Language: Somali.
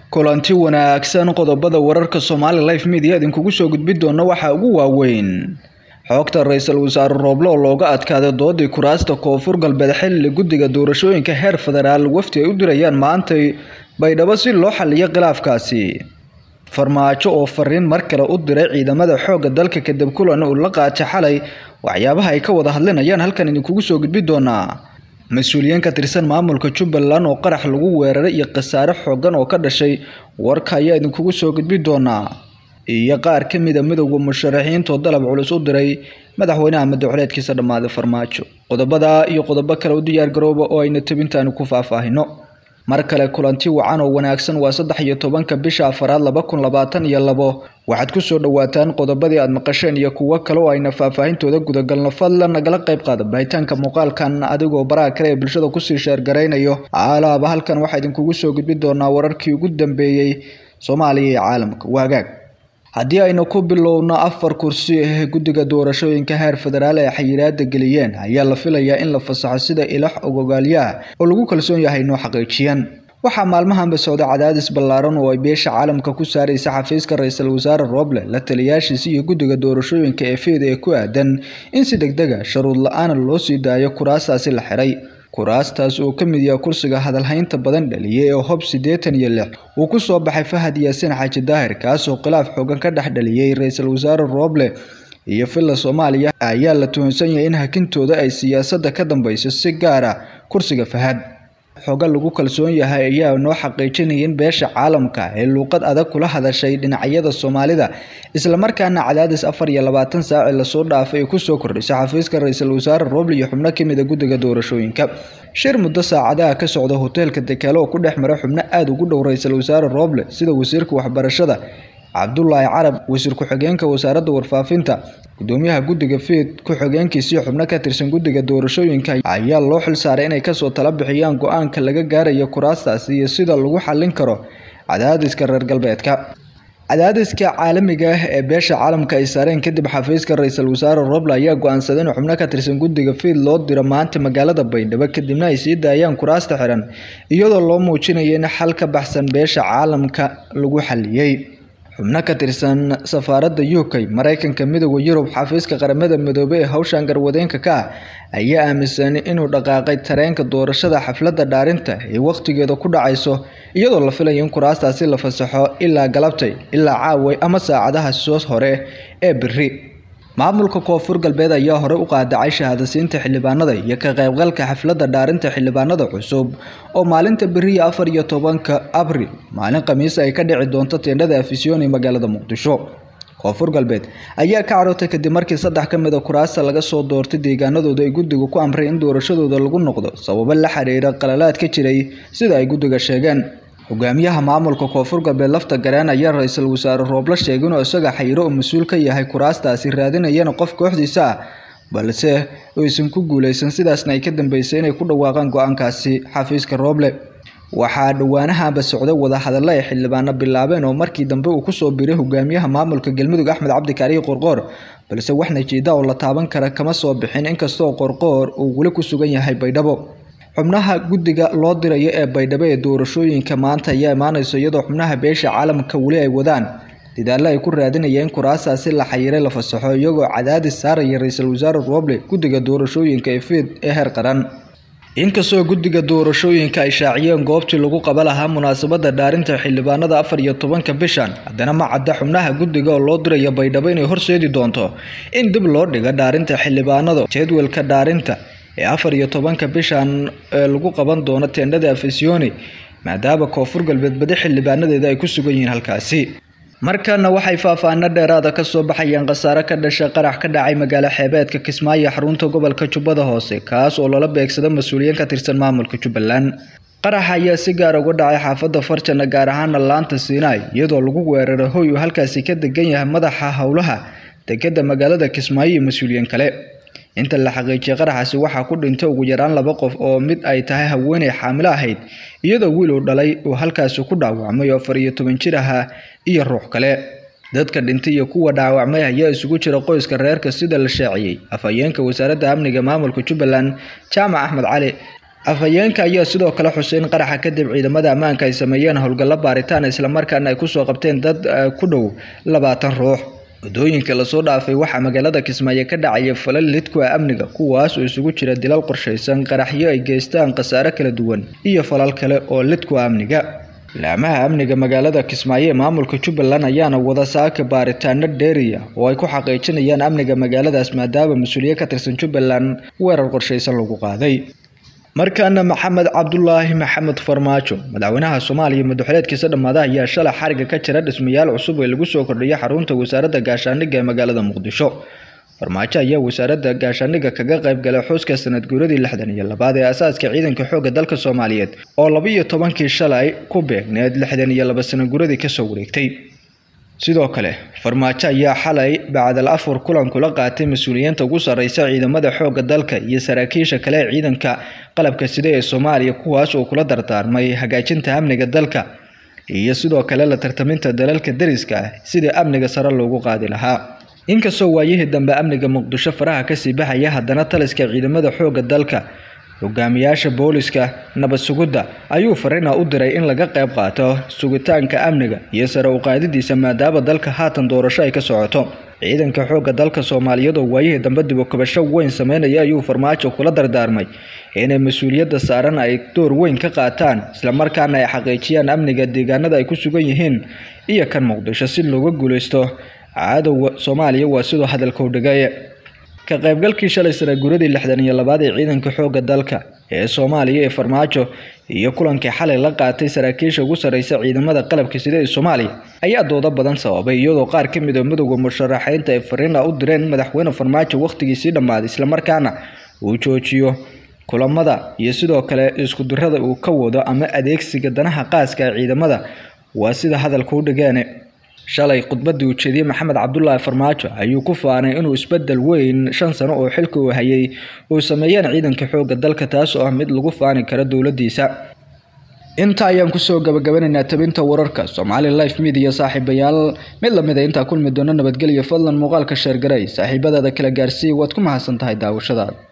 kulanti wanaagsan qodobada wararka Somali Live Media idinkugu soo gudbi doona waxaa ugu waaweyn xogta ra-iisul wasaare Roble oo looga adkaaday doodii kuraasta koonfur galbeed xilli guddiga doorashooyinka heer federaal wafdi ay u dirayaan maanta baydhabo si loo xaliyo khilaafkaasi farmaajo oo fariin mar kale u diray ciidamada xoogga dalka kadib kulan uu la qaatay xalay waxyaabaha ay ka wada hadlinayaan halkan idinkugu soo gudbi doonaa mas-uuliyiin ka tirsan maamulka jubbaland oo qarax lagu weeraray iyo khasaare xoogan oo ka dhashay warka ayaa idinkugu soo gudbi doonaa iyo qaar ka mida midowda musharaxiinta oo dalab culus u diray madaxweynaha madaxweyneedkiisa dhammaaday farmaajo qodobada iyo qodobo kale u diyaar garooba oo ayna tabintaani ku faahfaahino mar kale kulanti wacan oo wanaagsan waa saddex iyo tobanka bisha afaraad laba kun labaatan iyo labo waxaad kusoo dhawaataan qodobadii aad maqasheen iyo kuwo kale oo ayna faahfaahintooda gudagalno fadlan nagala qayb qaada bahitaanka muuqaalkan adigoo baraha kale ee bulshada kusii sheergaraynayo alaaba halkan waxaa idinkugu soo gudbi doonaa wararkii ugu dambeeyey soomaaliya iyo caalamka waagaag haddii aynu ku bilowno afar kursi ee guddiga doorashooyinka heer federaal ee xayiraada geliyeen ayaa la filayaa in la fasaxo sida ilax ogogaalyaha oo lagu kalsoon yahay inoo xaqiijiyaan waxaa maalmahanba socda cadaadis ballaaran oo ay beesha caalamka ku saaraysa xafiiska ra-iisul wasaare roble la taliyaashiisa iyo guddiga doorashooyinka ee feeda ee ku aadan in si degdega sharuud la-aana loo sii daayo kuraastaasi la xiray kuraastaas oo ka mid yaha kursiga hadalhaynta badan dhaliyay ee hob siddeetan iyo lix uu ku soo baxay fahad yaasiin xaaji daahir kaasoo khilaaf xoogan ka dhex dhaliyey ra-iisul wasaare roble iyo villa soomaaliya ayaa la tuhunsan yahay in hakintooda ay siyaasadda ka dambeyso si gaara kursiga fahad xooga lagu kalsoon yahay ayaa noo xaqiijinaya in beesha caalamka ee luuqad adag kula hadashay dhinacyada soomaalida islamarkaana cadaadis afar iyo labaatan saaci lasoo dhaafay ay kusoo kordhisay xafiiska ra-iisul wasaare roble iyo xubno kamida guddiga doorashooyinka shir muddo saacadaha ka socda hoteelka dekeelo oo ku dhex mara xubno aada ugu dhow ra-iisul wasaare roble sida wasiirka waxbarashada cabdulaahi carab wasiir ku-xigeenka wasaaradda warfaafinta gudoomiyaha guddiga fiid ku-xigeenkiisii xubno ka tirsan guddiga doorashooyinka ayaa loo xil saaray inay kasoo tala bixiyaan go-aanka laga gaarayo kuraastaasi iyo sida lagu xallin karo cadaadiska reer galbeedka cadaadiska caalamiga ah ee beesha caalamka ay saareen kadib xafiiska ra-iisul wasaare roble ayaa go-aansaday in xubno ka tirsan guddiga fiid loo diro maanta magaalada baydhabo kadibna ay sii daayaan kuraasta xiran iyadoo loo muujinayo in xal ka baxsan beesha caalamka lagu xaliyey xubno ka tirsan safaaradda u k maraykanka midooda yurub xafiiska qaramada midoobey ee hawshan garwadeenka ka ah ayaa aaminsan inuu dhaqaaqay tareenka doorashada xafladda dhaarinta ee wakhtigeeda ku dhacayso iyadoo la filayo in kuraastaasi la fasaxo ilaa galabtay ilaa caaway ama saacadaha soo hore ee biri maamulka koonfur galbeed ayaa horey u qaadacay shahaadasiinta xildhibaanada iyo ka qaybgalka xafladda dhaarinta xildhibaanada cusub oo maalinta beriya afar iyo tobanka abril maalin khamiis ay ka dhici doonto teendhada afisyoon ee magaalada muqdisho koonfur galbeed ayaa ka carootay kadib markii saddex ka mid a kuraasta laga soo doortay deegaanadooda ay guddiga ku amray in doorashadooda lagu noqdo sababo la xiriira qalalaad ka jiray sida ay guddiga sheegeen hogaamiyaha maamulka koonfur galbeed lafta gareen ayaa ra-iisul wasaare rooble sheegay inuu isaga xayiro oo mas-uul ka yahay kuraastaasi raadinayana qof kooxdiisa ah balse aysan ku guuleysan sidaasna ay ka dambeysay inay ku dhawaaqaan go-aankaasi xafiiska rooble waxaa dhowaanahanba socday wadahadallo ay xildhibaano bilaabeen oo markii dambe uu kusoo biray hogaamiyaha maamulka galmudug axmed cabdikaarihi qorqoor balse wax najiida oo la taaban kara kama soo bixin inkastoo qorqoor uu weli ku sugan yahay baydhabo xubnaha guddiga loo dirayo ee baydhabo ee doorashooyinka maanta ayaa imaaneyso iyadoo xubnaha beesha caalamka weli ay wadaan dadaallo ay ku raadinayeen in kuraastaasi la xayiray la fasaxo iyagoo cadaadis saaraya ra-iisul wasaare roble guddiga doorashooyinka ee fiid ee heer qaran inkastoo guddiga doorashooyinka ay shaaciyeen goobtii lagu qaba lahaa munaasabadda dhaarinta xildhibaanada afar iyo tobanka bishan haddana ma cadda xubnaha guddiga oo loo dirayo baydhabo inay horseedi doonto in dib loo dhigo dhaarinta xildhibaanada jadwalka dhaarinta ee afar iyo tobanka bishan ee lagu qaban doono teendhada afisyooni maadaama koonfur galbeed badi xildhibaanadeeda ay ku sugan yihiin halkaasi markana waxay faahfaahino dheeraada kasoo baxayeen khasaare ka dhashay qarax ka dhacay magaalo xeebeedka kismaayo xarunta gobolka jubbada hoose kaas oo lala beegsada mas-uuliyiin ka tirsan maamulka jubbaland qaraxa ayaa si gaar uga dhacay xaafadda farjana gaar ahaana laanta siinaay iyadoo lagu weeraray hoy uu halkaasi ka degan yahay madaxa howlaha degada magaalada kismaayo iyo mas-uuliyiin kale inta la xaqiijiyay qaraxaasi waxaa ku dhintay ugu yaraan laba qof oo mid ay tahay haweeney xaamilo ahayd iyadoo wiil uu dhalay uu halkaasi ku dhaawacmay oo afar iyo toban jir ahaa iyo ruux kale dadka dhintay iyo kuwa dhaawacmay ayaa isugu jira qoyska reerka sida la shaaciyey afhayeenka wasaaradda amniga maamulka jubbaland jaamac axmed cali afhayeenka ayaa sidoo kale xusay in qaraxa kadib ciidamada ammaanka ay sameeyeen howlgallo baaritaan islamarkaana ay kusoo qabteen dad ku dhow labaatan ruux waddooyinka lasoo dhaafay waxaa magaalada kismaayo ka dhacaya falal lidku ah amniga kuwaas oo isugu jira dilal qorshaysan qaraxyo ay geystaan khasaare kala duwan iyo falal kale oo lidku ah amniga laamaha amniga magaalada kismaayo ee maamulka jubbaland ayaana wada saaka baaritaano dheeriya oo ay ku xaqiijinayaan amniga magaaladaas maadaama mas-uuliye ka tirsan jubbaland weerar qorshaysan lagu qaaday markaana maxamed cabdulaahi maxamed farmaajo madaxweynaha soomaaliya madaxweyneedkiisa dhammaada ayaa shalay xariga ka jira dhismayaal cusub ee lagu soo kordhiyay xarunta wasaaradda gaashaandhigga ee magaalada muqdisho farmaajo ayaa wasaaradda gaashaandhigga kaga qayb galay xuska sanad guuradii lixdan iyo labaad ee asaaska ciidanka xoogga dalka soomaaliyeed oo laba-iyo tobankii shalay ku beegneed lixdan iyo laba sana guuradii kasoo wareegtay sidoo kale farmaajo ayaa xalay bacdal afur kulan kula qaatay mas-uuliyiinta ugu sarreysa ciidamada xoogga dalka iyo saraakiisha kale ee ciidanka qalabka sida ee soomaaliya kuwaas oo kula dardaarmay hagaajinta amniga dalka iyo sidoo kale la tartaminta dalalka dariska ah sidii amniga sare loogu qaadi lahaa inkastoo waayihii dambe amniga muqdisho faraha kasii baxaya haddana taliska ciidamada xoogga dalka hogaamiyaasha booliska nabad sugidda ayuu fariina u diray in laga qayb qaato sugitaanka amniga iyo sare u qaadidiisa maadaama dalka haatan doorasho ay ka socoto ciidanka xoogga dalka soomaaliyeed oo waayihii dambe dibokabasho weyn sameynaya ayuu farmaajo kula dardaarmay inay mas-uuliyadda saaran ay door weyn ka qaataan islamarkaana ay xaqiijiyaan amniga deegaanada ay ku sugan yihiin iyo kan muqdisho si looga guuleysto cadowga soomaaliya waa sidoo hadalka u dhigay ka qaybgalkii shalay sana guuradii lixdan iyo labaad ee ciidanka xoogga dalka ee soomaaliya ee farmaajo iyo kulankii xalay la qaatay saraakiisha ugu sarreysa ciidamada qalabka sida ee soomaaliya ayaa doodo badan sababay iyadoo qaar ka mid a midowda musharaxiinta ay fariina u direen madaxweyne farmaajo wakhtigiisii dhammaaday islamarkaana uu joojiyo kulamada iyo sidoo kale iskudirada uu ka wado ama adeegsiga danaha qaaska ee ciidamada waa sida hadalka u dhigeen shalay khudbadii uu jeediyey maxamed cabdulaahi farmaajo ayuu ku faanay inuu isbedel weyn shan sano oo xilka uu hayay uu sameeyeen ciidanka xoogga dalka taas oo ah mid lagu faani karo dowladiisa inta ayaan kusoo gabagabanaynaa tabinta wararka soomaali life media saaxiibayaal mid lamid a intaa kulmi doono nabadgelyo fadlan muuqaalka sheergaray saaxiibadaada kala gaarsiiya waad ku mahadsan tahay daawashadaada